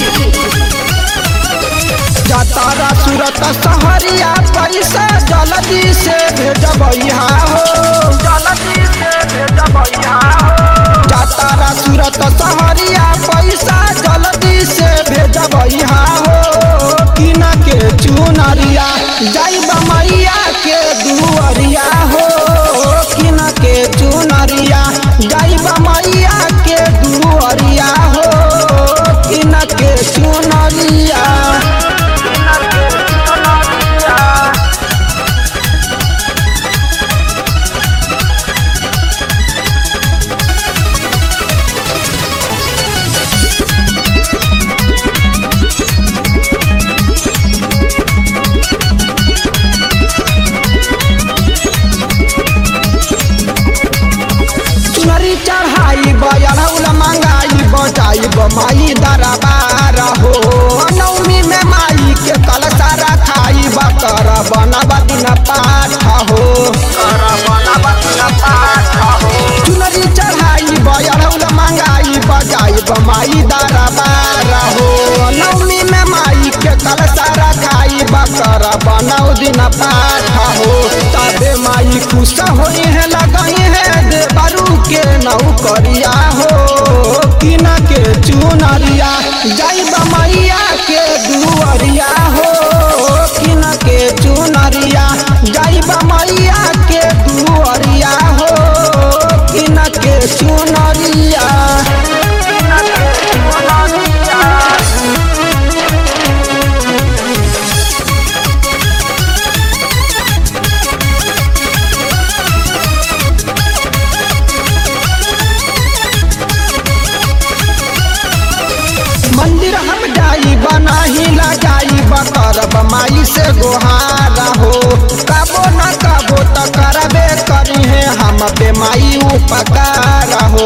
जातारा सूरत सहरिया पैसा जल्दी से भेजबैया हो जल्दी से भेजबैया हो जातारा सूरत सहरिया पैसा जल्दी से भेजबैया हो किना के चुनरिया जाइब मैया के दुअरिया हो किना के चुनरिया जाइब मैया के दुअरिया हो किना के चुनरिया चुनरी चढ़ाई बयरौल मंगाई बजाई माई दरबार हो नवमी में माई के कलसा रखाई बकर बनब दिन पाठ हो चुनरी चढ़ाई बयरौल मंगाई बजाई माई दरबार हो नवमी में माई के कलसा रखाई बकर बनौ दिन पाठ हो तबे माई खुश होई है लगाई है देवरू के नौकरिया हो किना के चुनरिया जाइब मैया के दुअरिया हो किना के चुनरिया जाइब मैया के दुअरिया हो किना के चुनरिया किना के चुनरिया मंदिर हम जाई बनाही लगाई बकर माई से गोहारा हो कबो न कबो त करबे करी है हम पे माई उपकार हो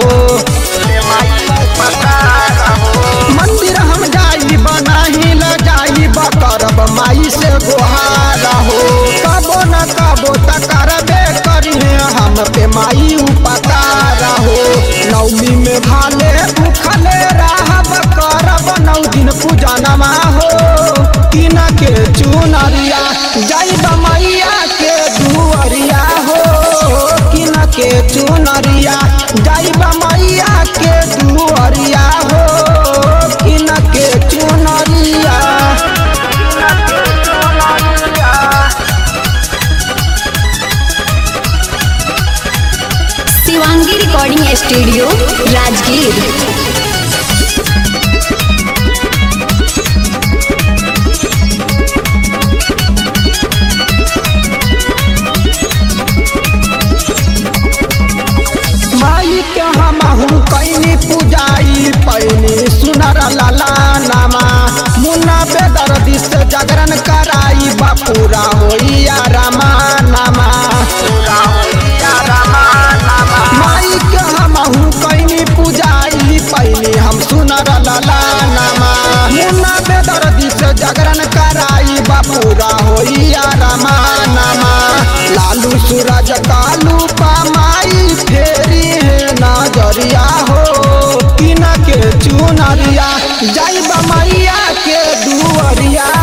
मंदिर हम जाई बनाही लगाई बकर माई से गोहारा हो कबो न कबो त करबे करी है हम पे माई उपकार हो नवमी में भाले भूखले रहब करब नौ दिन पूजा नमा हो किना के चुनरिया जाइब मैया के दुअरिया हो किना के चुनरिया जाइब मैया के दुअरिया हो किना के चुनरिया किना के चुनरिया शिवांगी रिकॉर्डिंग स्टूडियो राजगीर माई के हमहू कैनी पूजाई पैनी सुनर लाला नामा मुन्ना बेदर्दी से जागरण कराई बापूरा होइया रामा नामा माई के हमहू कैनी पूजाई पैनी हम सुनर लाला नामा मुन्ना बेदर्दी से जागरण कराई बापूरा होइया रामा नामा लालू सूरज कालू पामाई फेरी है नजरिया हो किना के चुनरिया जाइब मैया के दुअरिया